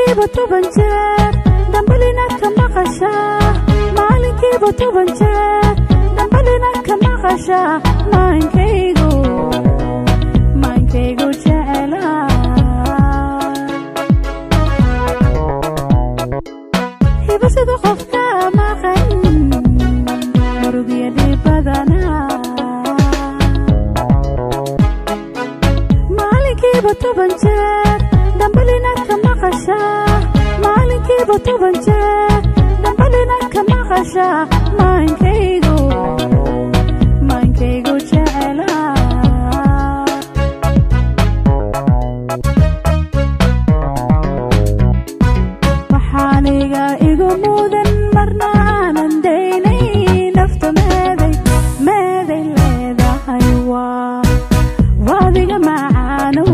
maalinkiiba toban jeer dambalinaad ka maqashaa maalinkiiba toban jeer dambalinaad ka maqashaa maankaygu maankaygu jecelaa hibasada qofka maqan murugya dhibadana maalinkiiba toban jeer dambalinaad ka maqashaa maalinkiiba toban jeer dambalinaad ka maqashaa maankaygu maankaygu jecelaa waxaaniga igu mudan marna aanan daynay nafta meeday meeday leedahay waa waadiga macaanow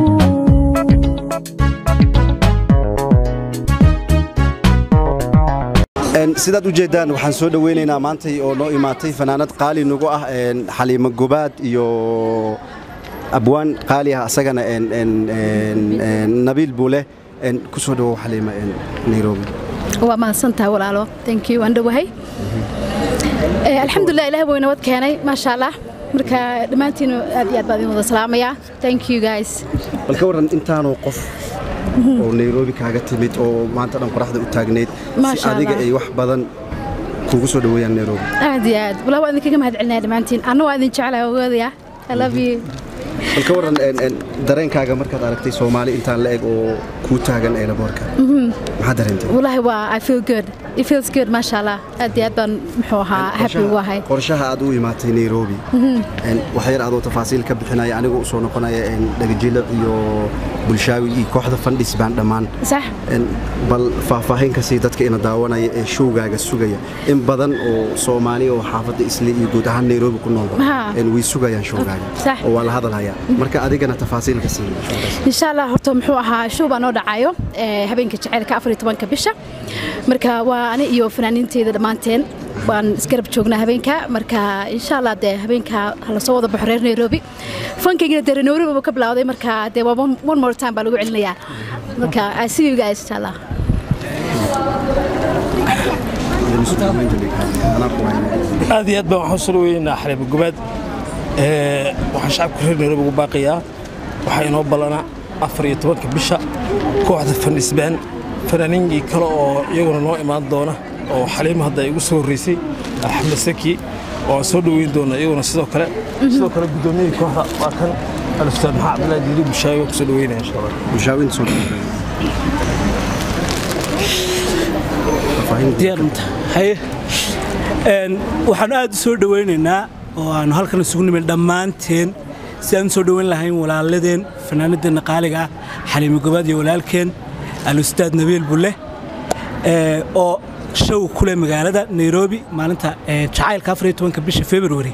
sidaad u jeeddaan waxaan soo dhoweynaynaa maantay oo noo imaatay fanaanad qaali nagu ah xaliimo gobaad iyo abwaan qaali ah asagana nabiil buule ku soo dhawow xaliima nairobi waa mahadsantahay walaalo thank you waan dhowahay Eh, alxamdulilah ilaah buu nabad keenay maasha allah marka dhammaantiin aad iyo aad baan idin wada salaamayaa thank you guys bal ka warran intaanoo qof oo nairobi kaaga timid oo maanta dhan qoraxda u taagnayd si Maasha adiga Allah. ay wax badan kugu soo dhoweeyaan nairobi aad iyo aad walaa waa idinkaga mahad celinaya dhammaantiin anna waa idin jeclahay ogoodaya i love you bal ka warran en- en, dareenkaaga markaad aragtay soomaali intaan la eg oo kuu taagan eelaboorka maxaa dareentay wallaahi waa i feel good it feels good maasha allah aad iyo aad baan muxuu ahaa happy ugu ahay qorshaha aad u imaatay nairobi En, wax yar adoo tafaasiil ka bixinaya anigoo usoo noqonaya en, dhagajilic iyo bulshaawi iyo kooxda fandhis baan dhammaan sax En, bal faahfaahin ka sii dadka ina daawanaya ee showgaaga sugaya in badan oo soomaali oo xaafadda isli iyo guud ahaan nairobi ku noolba Ha. En, way sugayaan showgaaga Sax. oo waa la hadalhayaa marka adigana tafaasiil ka sii showgaas. insha allah horta muxuu ahaa show baa noo dhacayo eh, habeenka jaceylka afar iyo tobanka bisha marka waa ani iyo fanaaniinteyda dhammaanteen waan isgarab joognaa habeenka marka insha allah dee habeenka hala soo wada baxo reer nairobi fankaygina dee nairobi buu ka bilowday marka dee waa one one more time baa lagu celinayaa marka i see you guys insha allah Anaa ku haynaya. aad iyo aad baan waxaan soo dhaweynaa xaliimo gobaad Ee, waxaan shacabka reer nairobi ugu baaqayaa waxaa inoo ballanaa afar iyo tobanka bisha kooxda fandhisbaan fanaaniinkii kale oo iyaguna noo imaan doona oo xaliimo hadda igu soo horreysay axmed saki oo aan soo dhaweyn doona iyaguna sidoo kale sidoo kale guddoomiyihii kooxda waa kan aluftaan maxaa cabdilaahi diili bushaawi waan kusoo dhaweynaya insha allah bulshaawinta soo dhaweynaya. Faahfaahin- diyaarinta haye Een, waxaan aad u soo dhowaynaynaa oo aanu halkan isugu nimid dhammaanteen si aan u soo dhowayn lahayn walaaladeen fanaanadeenna qaaliga ah xaliimo gobaad iyo walaalkeen alustaad nabiil bulle ee, oo show ku leh magaalada nairobi maalinta ee, jacaylka afar iyo tobanka bisha february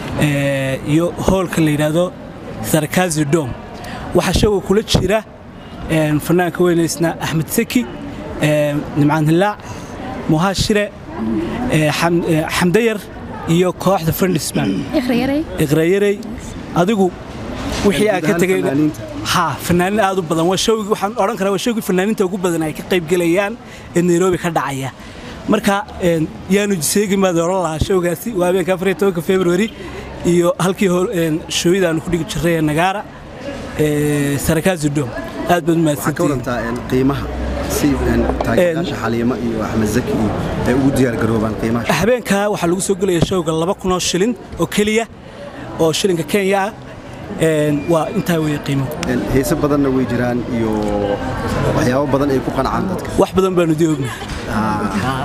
ee, iyo hoolka la yidhaahdo sarkazi dom waxaa showga kula jira een, fanaanka weynaysna axmed seki ee, nimcaan hilaac muhaashire ee, Xam- ee, xamdayar iyo kooxda fandhisman ikhriyaray iqrayarey adigu wixii aan ka Guud ahaan tegay fanaaniinta. ha fanaanin aad u badan waa showgii waxaan odhan karaa waa showgii fanaaniinta ugu badan ay ka qayb gelayaan ee nairobi ka dhacaya marka een, yaanu seegi maad oran lahaa showgaasi waa habeenka afar iyo tobanka february iyo halkii hor- een, shooyada aanu ku dhigi jirray ee nagaara ee, sarakazi dom aad baad waxaa ka umahadsantihiin warantaa en, qiimaha si en, taageerayaasha xaliimo iyo axmed zaki iyo ay ugu diyaar garoobaan qiimaha habeenka waxaa lagu soo gelaya showga laba kun oo shilin oo keliya oo shilinka kenya ah Een, waa intaa weeye qiimo En, heese badanna way jiraan iyo waxyaabo badan ay ku qancaan dadka wax badan baanu dii ognahay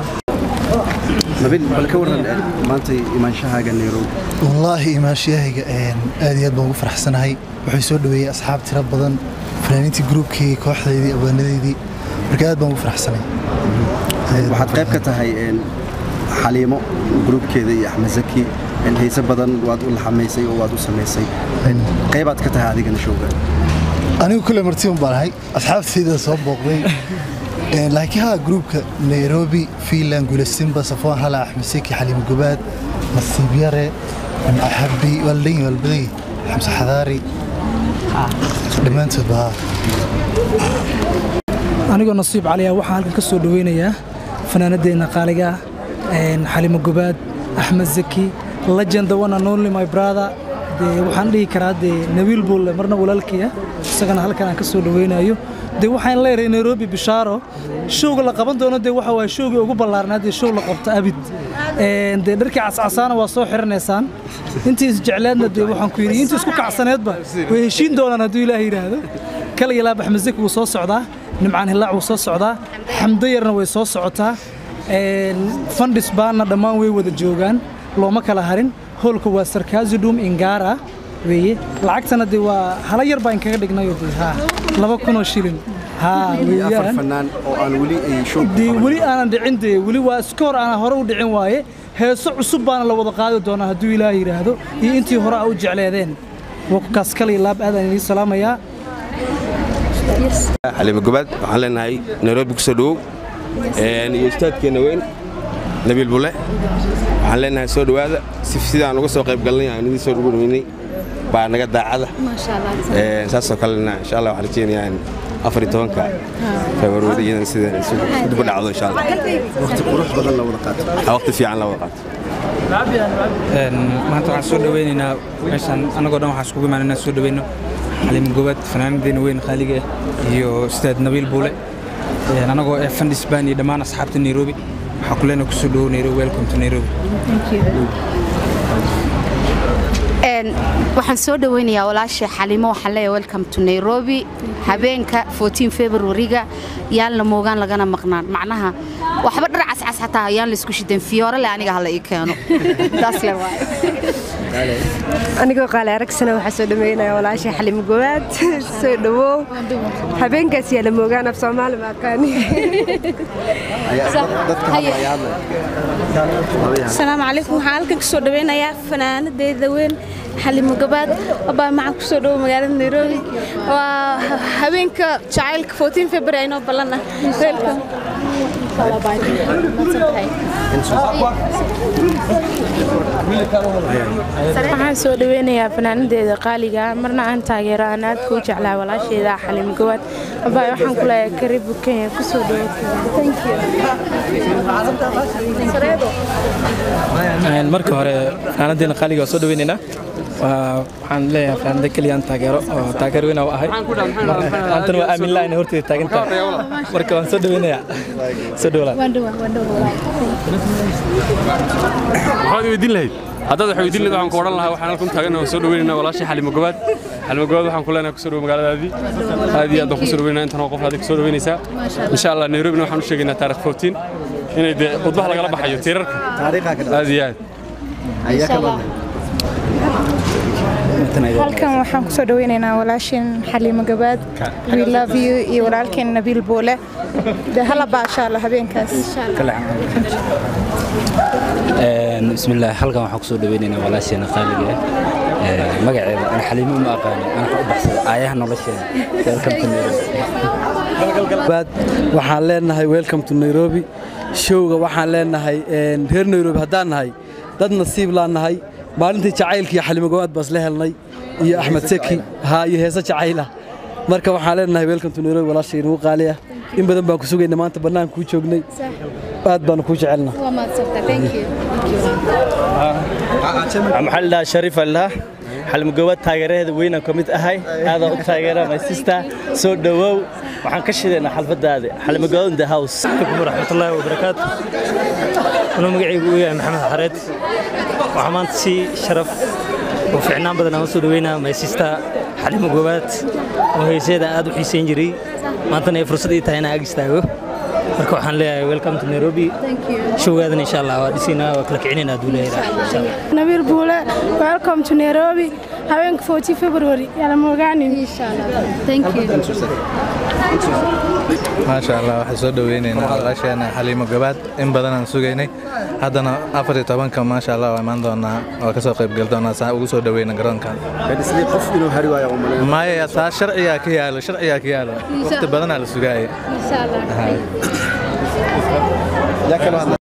nabil bal ka warran en, maanta imaanshahaaga nairobi wallaahi imaashiyahayga een, aad iyo aad baan ugu faraxsanahay waxay soo dhaweeyey asxaab tiro badan fanaaniintii gruubkii kooxdaydii abwaanadeydii marka aad baan ugu faraxsanahay Aad baan waxaad qayb ka tahay en, xaliimo gruubkeeda iyo axmed zaki en, heese badan waad u laxamaysay oo waad u samaysay En, qaybaad ka tahay adigana showga anigu kule martiban baan ahay asxaabtayda soo booqday Een, laakiin haa gruubka nairobi fiinland guulasimba safoon hala axmed seki xaliimo gobaad nasiib yare xabi waa la leeyihin waa la badan yihin xamse xadaari dhammaantood ba haa anigoo nasiib caliya waxaan halkan ka soo dhaweynayaa fanaanadeenna qaaliga ah xalimo gobaad axmed zaki legenda one and only my brother dee waxaan dhihi karaa dee nabiil buulle marna walaalkiya isagana halkan aan ka soo dhaweynayo dee waxaan leeyahay nairobi bishaaro showga la qaban doono dee waxa waaye showgii ugu ballaarnaa dee show la qabto abid dee dharkii cascasaana waa soo xiranaysaan intii isjecleedna dee waxaan ku yidhi intii isku kacsaneedba way heshiin doonaan hadduu ilaaha yidhaahdo kala ilaab axmed zaki wuu soo socdaa nimcaan hilaac wuu soo socdaa xamdo yarna way soo socotaa fandhis baanna dhammaan way wada joogaan looma kala harin hoolka waa sarkaazidhum ingara weeye lacagtana dee waa hala yar baan kaga dhignayo dee haa laba kunoo shilin haa weeyaan fanaan oo aan weli ay show dee weli aanan dhicin dee weli waa iskoor aanan hore u dhicin waaye heeso cusub baana la wada qaadi doonaa hadduu ilaah yidhaahdo iyo intii hore a u jecleedeen wakaas kale laab aadaan idiin salaamayaa xalimo gobaad waxaan leenahay nairobi kusoo dhowow iyo ustaadkeenna weyn nabiil bulle waxaan leenahay soo dhowaada si sidaan uga soo qayb galnay aan idin soo dhaweynay baa naga daacada saasoo kalena insha allah waxaan rajeynayaa in afar iyo tobanka februari iyadan sida dib u dhacdo insha allah waqti qurux badan la wada qaato waqti fiican la wada qaato maanta waxaan soo dhaweynaynaa meeshaan annagoo dhan waxaan iskugu imaanay inaan soo dhaweyno xaliim gobaad fanaanadeena weyn qaaliga ah iyo ustaad nabiil buule annagoo ee fandhis baan iyo dhammaan asxaabta nairobi waxaan ku leenahay kusoo dhawow nairobi welcome to nairobi waxaan soo dhaweynayaa walaashay xalimo waxaan leeyahay welcome to nairobi habeenka 14 februariga yaan la moogaan lagana maqnaan macnaha waxba dhar cascas xataa yaan la isku shidan fiyoore le aniga hala ii keeno taas le waaye anigoo qaale aragsana waxaa soo dhameynaya walaashay xalimo gowaad soo dhawow habeenkaas yaa la moogaan af soomaali ma aqaani asalaamu calaykum waxaan halkan ka soo dhaweynayaa fanaanadeeda weyn xalimo gabaad abaa maxaan ku soo dhowo magaalada nairobi waa habeenka jacaylka 14 february aynoo ballan ah welcome waxaan soo dhaweynayaa fanaanadeeda qaaliga marna aan taageero aan aad kuu jeclaa walaasheeda xalimo gawaad abaa waxaan ku leeyahay karibu kenya kusoo marka hore fanaanadeena qaaliga waa soo dhaweynaynaa waxaan leeyahay fanaanada keliya aan taageero oo taageer weyn u ahay maantana waa aamin la'ayna horteeda taagan tahay marka waan soo dhaweynayaa soo dhawlaa maxaad weydiin lahayd haddaad wax weydiin lahayd waxaan ku odhan lahaa waxaan halkan taagan oo soo dhaweynaynaa walaashii xalimo gobaad xalimo gobaad waxaan ku leenahay kusoo dhowo magaaladaadii aad iyo aad baan kusoo dhaweynaa intan oo qof adig kusoo dhaweynaysaa insha allah nairobina waxaan u sheegaynaa taarikh 14 inay dee khudbaha lagala baxayo tiirarka aad iyo aad halkan waxaan kusoo dhaweynaynaa walaasheen xaliimo gabaad we love you iyo walaalkeen nabiil boole dee hala baasha alla habeenkaas bismillaah halkan waxaan kusoo dhaweynaynaa walaasheena qaaliga ah magaceeda ana xaliimo uma aqaani ana u baxsada aayaha nolosheena welcome to nairobi waxaan leenahay welcome to nairobi showga waxaan leenahay reer nairobi haddaan nahay dad nasiib laan nahay maalintii jacaylka iyo xalimo gowaad baas la helnay iyo axmed seki haa iyo heese jacaylah marka waxaan leenahay welcome to nairobi walaashay inagu qaali ah in badan baan ku sugayna maanta bannaan kuu joognay aad baanu kuu jecelna maxaa ladhahaa shariif aldhaha xalmugobaad taageeraheeda weynaan ka mid ahay aadaan u taageera my sister soo dhowow waxaan ka shidaynaa xalfadaada xalmugobaad in the house waraxmatullaahi wabarakaatu anuu magacaygu u yahay maxamed xareed waxaa maanta si sharaf oo ficnaan badan aan u soo dhaweynaa my sister xalimo gobaad oo heeseeda aad u xiisayn jiray maantana ay fursad ii tahay inaan ag istaago marka waxaan leeyahay welcome to nairobi showgaadan insha allah waa dhisaynaa waa kala kicinaynaa hadduu leeyahay insha allah nabiil buule welcome to nairobi habeenka 14 february yala moogaanin maasha allah waxaan soo dhaweynaynaa walaasheena xaliimo gabaad in badanaan sugaynay haddana afar iyo tobanka maasha allah waa imaan doonaa waa kasoo qaybgal doonaa saa ugu soo dhaweyna garoonkan maya taa sharcigaa ka yaalo sharcigaa ka yaalo waqti badanaa la sugaaya